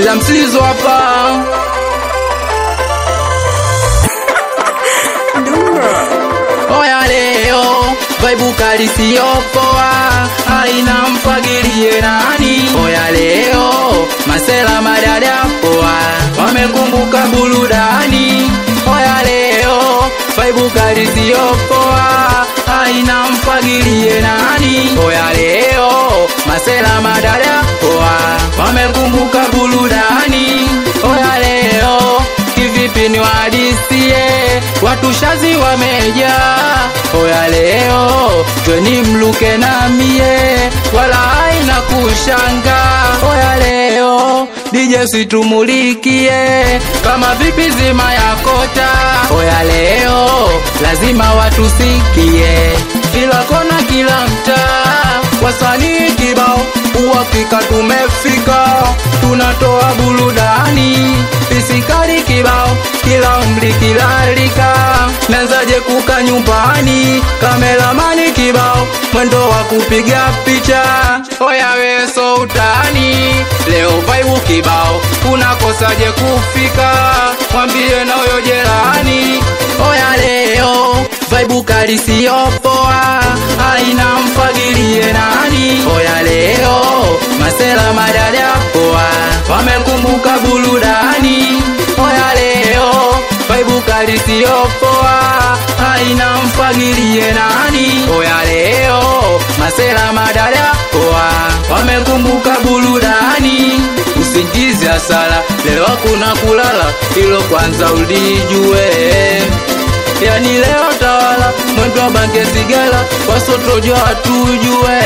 la msizo hapa oya leo vaibu kali siyopoa aina mfagilie nani oya leo masela madada poa wamekumbuka burudani oya leo vaibu kali siyopoa aina mfagilie nani oya leo masela madada poa wamekumbuka burudani oya leo kivipi ni wadisie watu shazi wamejaa oya leo jweni mluke na mie wala haina kushanga oya leo dije situmulikie kama vipi zima ya kota oya leo lazima watusikie kila kona kila mtaa wasanii kibao uhakika tumefika tunatoa burudani pisikari kibao kila umri kila rika nazaje kuka nyumbani kameramani kibao mwendo wa kupiga picha oya weso utani leo vaibu kibao unakosaje kufika mwambie na huyo jerani oya leo vaibu kali siyopoa aina mfagilie nani oya leo masela madada poa wamekumbuka burudani oya leo vaibu kali siyopoa aina mfagilie nani oya leo masela madada poa wamekumbuka burudani usingizi hasara leo kuna kulala ilo kwanza ulijue yani leo tawala mwendo wa bange sigara wasotojwa watujue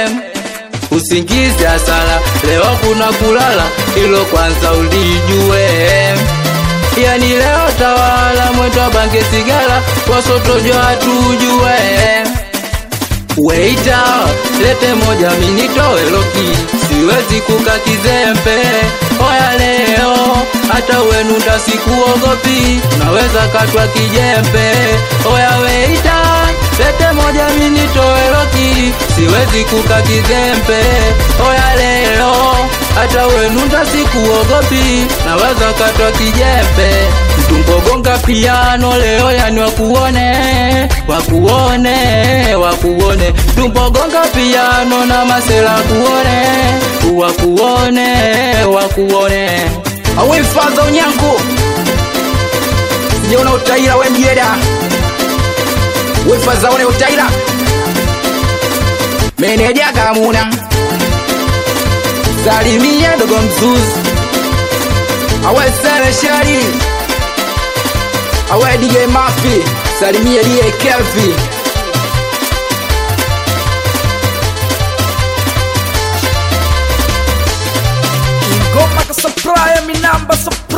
usingizi hasara leo kuna kulala ilo kwanza ulijue yani leo tawala mwendo wa bange sigara wasotojwa watujue Weita, lete moja minitoe loki, siwezi kuka kizembe. Oya leo, hata wenu ndasikuogopi, naweza katwa kijembe. Oya weita, lete moja minitoe loki, siwezi kuka kizembe. Oya leo, hata wenu ndasikuogopi, naweza katwa kijembe. Mtumbogonga piano leo, yani wakuone, wakuone, wakuone. Tumbogonga piano na masela kuone, wakuone, wakuone. Awe faza unyango, sijaona utaira we mjeda, we faza one utaira, meneja kamuna, salimia dogo mzuzu, awe sele shari awe DJ Mafi, salimia die Kelvi. Ingoma ka supplier, mi namba supplier